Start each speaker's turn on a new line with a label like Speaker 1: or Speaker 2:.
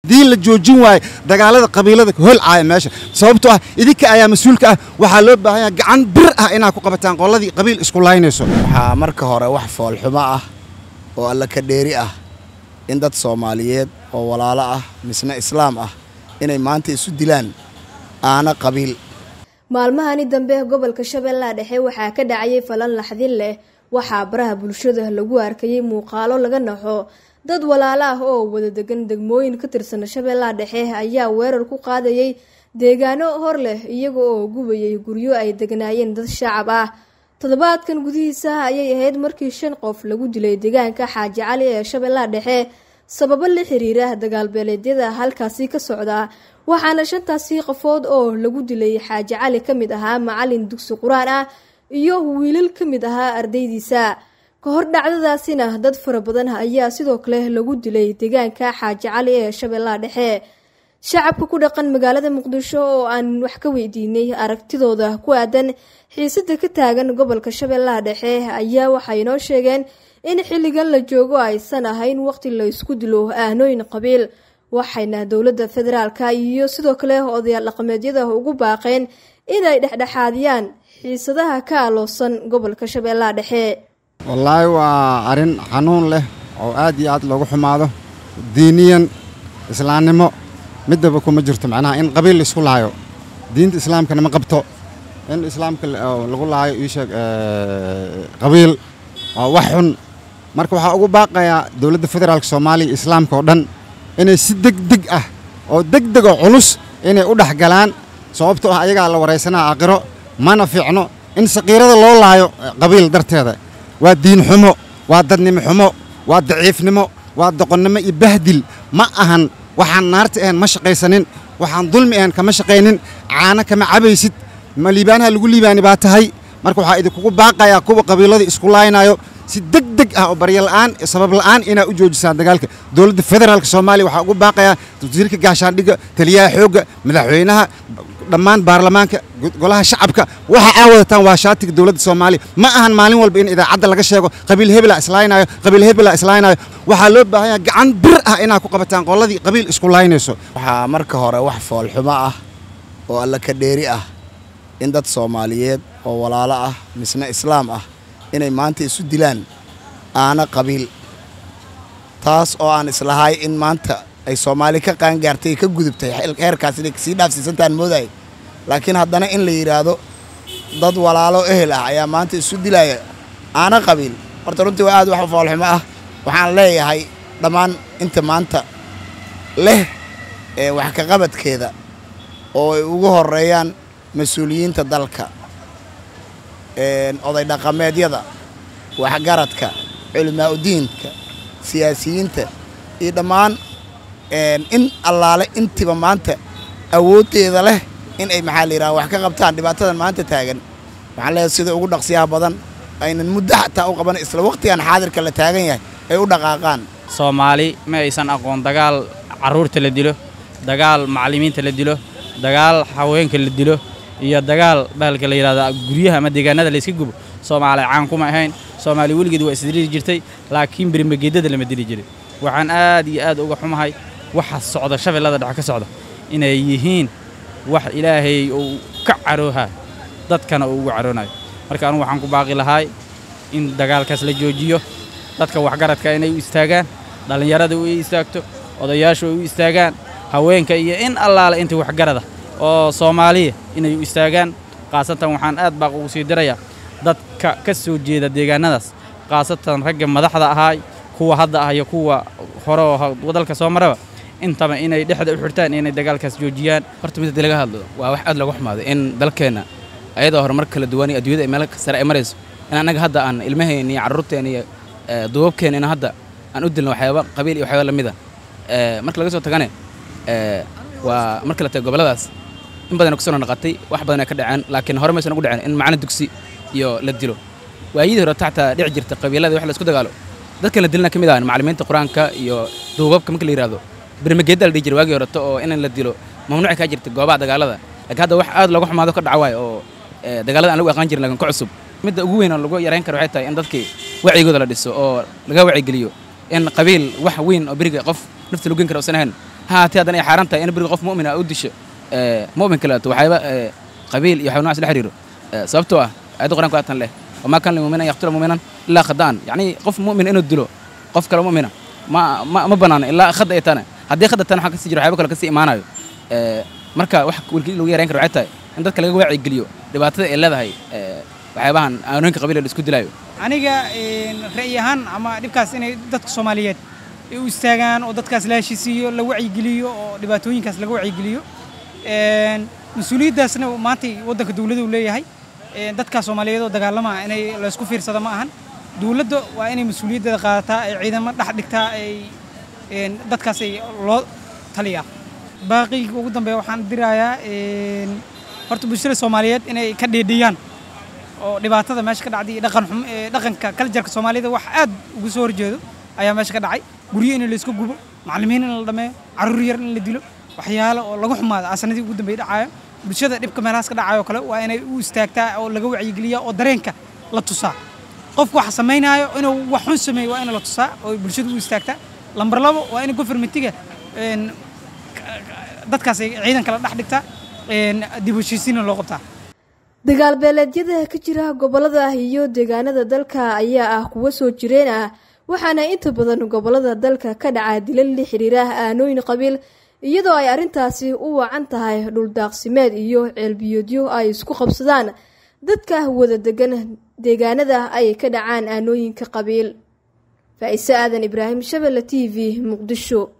Speaker 1: haddii la joojin waayo dagaalada qabiilada holcaaya meesha sababtoo ah idinka ayaa mas-uulka ah waxaa loo baahan yaha gacan bir ah inaad ku qabataan qoladii qabiil isku laynayso
Speaker 2: waxaa marka hore wax foolxumo ah oo alla ka dheeri ah in dad soomaaliyeed oo walaalo ah misna islaam ah inay maanta isu dilaan aana qabiil
Speaker 3: maalmahani dambe gobolka shabeellaha dhexe waxaa ka dhacayay falan laxdin leh waxaa baraha bulshada lagu arkayay muuqaalo laga naxo dad walaalo ah oo wada degan degmooyin ka tirsan shabeellaha dhexe ayaa weerar ku qaadayay deegaano hor leh iyaga oo gubayay guryo ay degnaayeen dad shacab ah toddobaadkan gudihiisa ayay ahayd markii shan qof lagu dilay deegaanka xaaji cali ee shabeellaha dhexe sababo la xiriira dagaalbeeleedyada halkaasi ka socda waxaana shantaasi qofood oo lagu dilay xaaji cali ka mid ahaa macalin dugsi qur-aan ah iyo wiilal ka mid ahaa ardaydiisa ka hor dhacdadaasina dad fara badan ayaa sidoo kale lagu dilay deegaanka xaaji cali ee shabeellaha dhexe shacabka ku dhaqan magaalada muqdisho oo aan wax ka weydiinay aragtidooda ku aadan xiisada ka taagan gobolka shabeellaha dhexe ayaa waxay noo sheegeen in xilligan la joogo aysan ahayn waqti la isku dilo aanooyin qabiil waxayna dowladda federaalka iyo sidoo kale odayaal dhaqameedyada ugu baaqeen inay dhexdhexaadiyaan xiisadaha ka aloosan gobolka shabeellaha dhexe
Speaker 1: wallaahi waa arrin xanuun leh oo aad iyo aad loogu xumaado diiniyan islaamnimo midaba kuma jirto macnaha in qabiil la isku laayo diinta islaamkana ma qabto in islaamka lagu laayo ii sheeg qabiil waa wax xun marka waxaa ugu baaqayaa dowladda federaalka soomaaliya islaamka oo dhan inay si degdeg ah oo degdeg oo culus inay u dhex galaan sababtoo ah ayagaa la waraysanaa aakhiro mana fiicno in saqiirada loo laayo qabiil darteeda waa diin xumo waa dadnimo xumo waa daciifnimo waa doqonnimo iyo bahdil ma ahan waxaan naarta ahayn ma shaqaysanin waxaan dulmi ahayn kama shaqaynin caano kama cabaysid ma liibaanaha lagu liibaani baa tahay marka waxaa idinkugu baaqayaa kuwa qabiilada isku laaynayo si deg deg ah oo baryo la'aan sabab la'aan inaa u joojisaan dagaalka dowladda federaalka soomaaliya waxaa ugu baaqayaa wasiirka gaashaandhigga taliyaha xoogga madaxweynaha dhammaan baarlamaanka golaha shacabka waxa aa wadataan waa shaatiga dowladda soomaaliya ma ahan maalin walba in idaacadda laga sheego qabiil hebela islaaynayo qabiil hebela islaaynayo waxaa loo baahan yaha gacan bir ah inaad ku qabataan qoladii qabiil isku laynayso
Speaker 2: waxaa marka hore wax foolxumo ah oo alla ka dheeri ah in dad soomaaliyeed oo walaalo ah misna islaam ah inay maanta isu dilaan aana qabiil taas oo aan islahay in maanta ay soomaali ka qaangaartay ka gudubtay heerkaas inay kasii dhaafsiisantaan moodaay laakiin haddana in la yidhaahdo dad walaalo ehel ah ayaa maanta isu dilaya aana qabiil horta runtii waa aad wax foolxumo ah waxaan leeyahay dhammaan inta maanta leh ee wax ka qabadkeeda oo ay ugu horeeyaan mas-uuliyiinta dalka oday dhaqameedyada waxgaradka culimaa udiinka siyaasiyiinta iyo dhammaan in allaale intiba maanta awooddeeda leh in ay maxaa la yidhaha wax ka qabtaan dhibaatadan maanta taagan waxaan leeyahay sida ugu dhaqsiyaha badan aynan muddo xataa u qaban isla waqtigan xaadirka la taagan yahay ay u dhaqaaqaan
Speaker 4: soomaali ma aysan aqoon dagaal carruurta la dilo dagaal macallimiinta la dilo dagaal haweenka la dilo iyo dagaal bahalka la yidhahda guryaha ama deegaanada layska gubo soomaali caan kuma ahayn soomaali weligeed waa isdiri jirtay laakiin berimageedada lama dili jirin waxaan aad iyo aad uga xumahay waxa socda shabeellada dhexe ka socda inay yihiin wax ilaahay uu ka caroohayo dadkana uu ugu caroonayo marka anugu waxaan ku baaqi lahaay in dagaalkaas la joojiyo dadka waxgaradka inay u istaagaan dhallinyarada u istaagto odayaashu ay u istaagaan haweenka iyo in allaale inta waxgarada oo soomaaliya inay u istaagaan khaasatan waxaan aad baaq ugu sii dirayaa dadka ka soo jeeda deegaanadaas khaasatan ragga madaxda ahaay kuwa hadda ah iyo kuwa hore oo dalka soo maraba intaba inay dhexda u xirtaan inay dagaalkaas joojiyaan
Speaker 5: horta mid haddii laga hadlo waa wax aad looga xumaaday in dalkeenna ayadoo horumar kala duwan iyo adduunyada ay meel sare ay marayso in annaga hadda aan ilmaheenna iyo carruurteenna iyo duubabkeenna in hadda aan u dilno waxyaaba qabiil iyo waxyaaba lamid a marka laga soo tagane waa marka la tago gobolladaas in badan ku soo naqatay wax badan ay ka dhaceen laakiin hore maysan ugu dhaceen in macalin dugsi iyo la dilo waayadii hore taxtaa dhici jirta qabiilada wax la isku dagaalo dadkan la dilana ka mid ah macallimiinta qur-aanka iyo duubabka marka la yidhahdo bermageedda la dhihi jiray waagii horeto oo in la dilo mamnuuci kaa jirta goobaha dagaalada laakiin hadda wax aad looga xumaado ka dhaca waayo oo dagaalada aan lagu aqaan jirin laakiin ka cusub midda ugu weyn oo lagu yarayn karo waxay tahay in dadkii wacyigooda la dhiso oo laga wacyigeliyo in qabiil wax weyn oo beriga qof nafta lagu gen kara usan ahayn ha haatee haddana ay xaaran tahay in beriga qof mu'mina u disho ee, mu'min kaleeto waxyaaba ee, qabiil iyo waxyaaba noocaas la xiriiro ee, sababtoo ah aayadda qur-aanku waa tan leh wamaa kana limu'mina an yaqtula mu'minan ilaa khada'an yacni qof mu'min inuu dilo qof kale mu'mina ma ma ma banaana ilaa khada ay tana haddii khada tan waxaa kasii jiro waxyaaba kale kasii imaanayo ee, marka wax wilkii lagu yarayn karo waxay tahay in dadka laga waacigeliyo dhibaatada ay leedahay ee, waxyaabahan aanooyinka qabiil la isku dilaayo
Speaker 6: aniga een, ra'yi ahaan ama dhibkaas inay dadka soomaaliyeed ay u istaagaan oo dadkaas la heshiisiiyo la wacyigeliyo oo dhibaatooyinkaas laga wacyigeliyo Een, mas-uuliyaddaasna maanta waddanka dowladda uu leeyahay Een, dadka soomaaliyeed oo dagaalama inay laysku fiirsado ma ahan dowladda waa inay mas-uuliyaddeeda qaadataa ay ciidamo dhex dhigtaa ay een, dadkaas ay loo taliyaa baaqiga ugu dambeeya waxaan dirayaa een, horta bulshada soomaaliyeed inay ka dheedhiyaan oo dhibaatada meesha ka dhacday iyo dhaqan xum ee dhaqanka kaljarka soomaalida wax aad ugu soo horjeedo ayaa meesha ka dhacay guryo in la isku gubo macallimiin in la dhameeyo carruur yar in la dilo waxyaalo oo lagu xumaado asanadii ugu dambeeyay dhacayo bulshada dhibka meelahaas ka dhacayo kale waa inay u istaagtaa oo laga wacyigeliyaa oo dareenka la tusaa qofku wax samaynaayo inuu wax xun sameeyo waa in la tusaa oo bulshada u istaagtaa lambar labo waa in gofermentiga een, dadkaas ay ciidan kala dhex dhigtaa een, dib u heshiisiinna loo qabtaa
Speaker 3: dagaal beeleedyada ka jira gobolada iyo deegaanada dalka ayaa ah kuwo soo jireen ah waxaana inta badan gobolada dalka ka dhaca dilal la xiriira aanooyin qabiil iyadoo ay arrintaasi u wacan tahay dhuldaaqsimeed iyo ceelbiyoodyo ay isku qabsadaan dadka wada degan deegaanada ay ka dhacaan aanooyinka qabiil faa-ise aadan ibraahim shabelle t v muqdisho